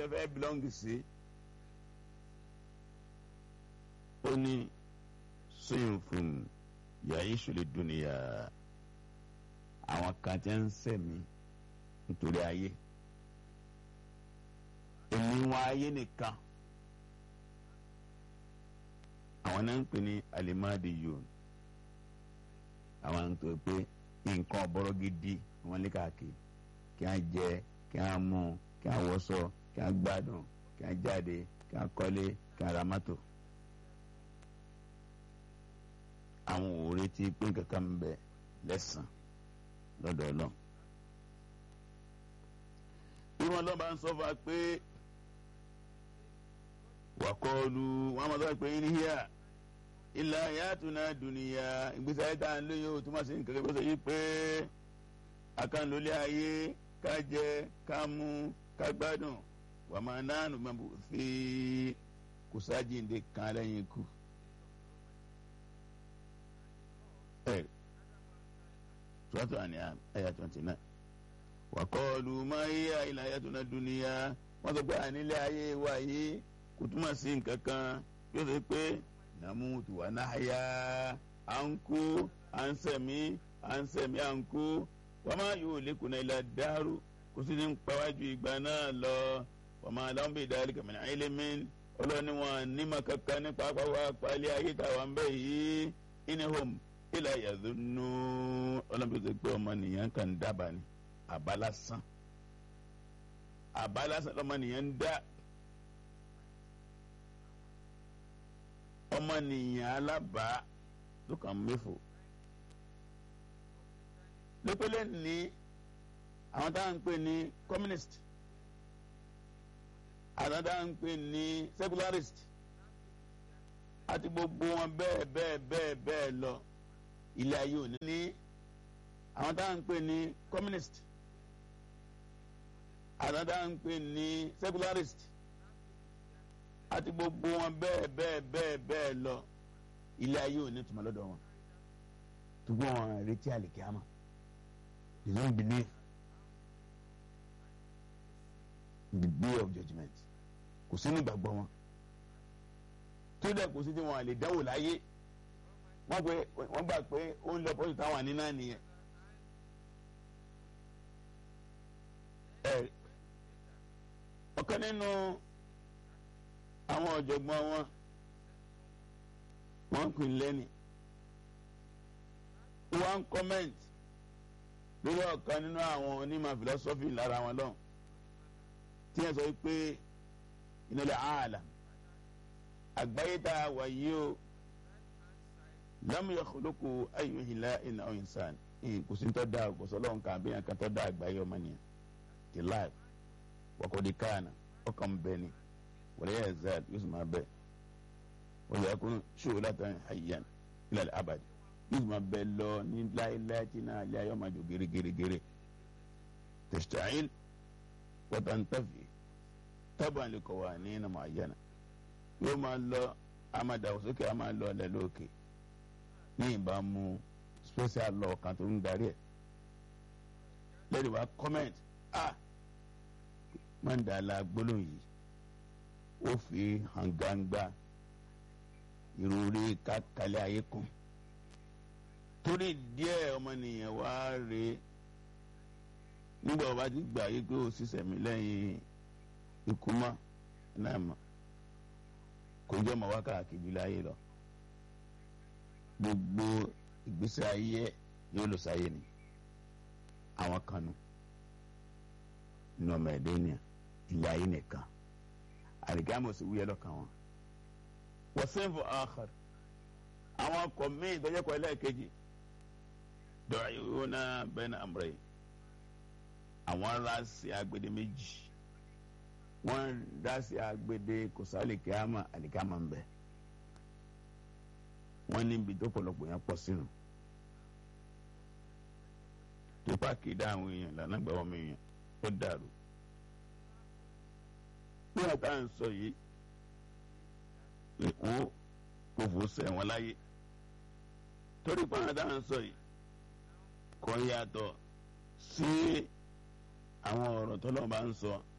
lọ fẹ́ bílọ́ǹgì sí ó ní sóyún fún yàrá ìṣòlè dúnìyà àwọn kan tí ń sẹ̀mí nítorí ayé èmi wọn ayé nìkan àwọn náà ń pè ní alimadi yòn àwọn tó pé nǹkan ọ̀bọ̀rọ̀ gidi wọn lé káàkiri kí wọ́n jẹ kí wọ́n mú kí wọ́n wọṣọ kí wọ́n gbádùn kí wọ́n jáde kí wọ́n kọ́lé kí wọ́n ra mọ́tò. àwọn ò retí pé kankan ń bẹ lẹ́sàn lọ́dọ̀ ọlọ́run. bí wọn lọ́ba ń sọ fún wa pé wàkọ́ọ̀lù wọn máa sọ pé níhìá ilà yàtúná dùnìyà ìgbésí ayé tá à ń lé yóò túmọ̀ sí nǹkan kẹ́kọ̀ọ́ sọ yìí pé akánlólé ayé ká jẹ ká mú ká gbádùn wà máa nánu máa bù sí kùsàjìǹde kan lẹ́yìn ikú. ẹ tùwátù àní àyà twenty nine wàkọ́ọ̀lù máa yíyá ilà yàtúná dùnìyà wọ́n sọ pé ànílé ayé wa yìí kò túmọ̀ sí nǹkan kan yóò sọ pé namutu wa nahya à ń kú à ń sẹ̀mí à ń sẹ̀mí à ń kú wàmá yóò lékun ilà dàrú kò sí ní pàwájú ìgbà náà lọ wàmá aláwọ̀ ìdarí kàmínà ẹlẹ́mìn ọlọ́ni wọn nímọ̀ kankan nípa àpapọ̀ àpàlẹ́ ayé táwa ń bẹ̀ yìí inihom ilà yàdúnú ọlọ́mọdé tó gbé ọmọ nìyẹn kan dábàá ni àbálásán àbálásán lọ́mọ nìyẹn ń dá. ọmọnìyàn alábàá ló kàn méfò lépele ní àwọn táwọn ń pè ní communist àwọn táwọn ń pè ní secularist àti gbogbo wọn bẹ́ẹ̀ bẹ́ẹ̀ bẹ́ẹ̀ bẹ́ẹ̀ lọ ilé ayé òní ní àwọn táwọn ń pè ní communist àwọn táwọn ń pè ní secularist àti gbogbo wọn bẹ́ẹ̀ bẹ́ẹ̀ bẹ́ẹ̀ bẹ́ẹ̀ lọ ilé ayé ò ní tùmọ̀ lọ́dọ̀ wọn tùgbọ́n wọn retí àlìkíámà they don't believe in the day of judgement kò sí ní ìgbàgbọ́ wọn tó dẹ̀ kò sí tí wọn lè dáwò láyé wọ́n pé wọ́n gbà pé ó ń lọ pọ́sù táwọn àní náà nìyẹn. ọ̀kan nínú àwọn ọ̀jọ̀gbọ́n wọn wọ́n pè lẹ́nì wọ́n comment lórí ọ̀kan nínú àwọn onímọ̀ philosophy lára wọn lọ́hùn tí wọ́n sọ pé ìnáwó ààlà àgbáyé tá a wà yìí o lam yakhluqu ayyuhila ina insan kò sí tó dáa kò sọ lọ́hùn kan àbíyàn kan tó dáa àgbáyé ọmọ nìyẹn ti life wọ́kọ̀dí kánà ọkàn bẹ́ẹ̀ ni wala yazal yusuf ma bẹ wala yakun shu'latan hayyan ila al-abad yusuf ma bẹ lọ ní láéláé tí náà ilé ayọ́ ma jò gèrègèrègèrè tasta'il wa tantafi taban li qawanin mu'ayyana yóò máa lọ amadawo sókè a máa lọ ọlẹ lókè ní ìbámu special law kan tó ń darí ẹ lẹ́yìn wa comment ah mandala gbólóhùn yìí ó fi hàn gbangba ìròrí kákalẹ̀ ayé kan torí díẹ̀ ọmọnìyàn wá rè nígbà wọ́n bá ti gbà yí pé ó sì sẹ̀mí lẹ́yìn ikú mọ́ náà mọ́ kò jẹ́ ọmọ wákàkiri láyé lọ gbogbo ìgbésẹ̀ ayé yóò lọ sáyé ni àwọn kan nù nínú ọmọ ẹ̀dẹ́ ènìyàn ilé ayé nìkan àlìkámọ̀ sì wúyẹ́ lọ́kàn wọn. wọ́n sẹ́ńfù àkàr àwọn ọkọ̀ míì tọ́jú ẹ̀kọ́ ẹlẹ́ẹ̀kejì dọ̀rọ̀ yóò ná bẹ́ẹ̀ ní àmúrẹ́ yìí àwọn aráàsì agbede méjì wọ́n dásì agbede kò sá àlìkámọ̀ àlìkámọ̀ ń bẹ wọ́n níbi tó pọ̀lọpọ̀ yẹn pọ̀ sínú tó pàkì dá àwọn èèyàn lànà gbà wọ́n mi èèyàn ó dàrú bí wọn bá ń sọ yìí èkó kò fò sẹ́wọ̀n láyé torí pé àwọn dáhùn sọ yìí kò yàtọ̀ sí àwọn ọ̀rọ̀ tó lọ́wọ́ bá ń sọ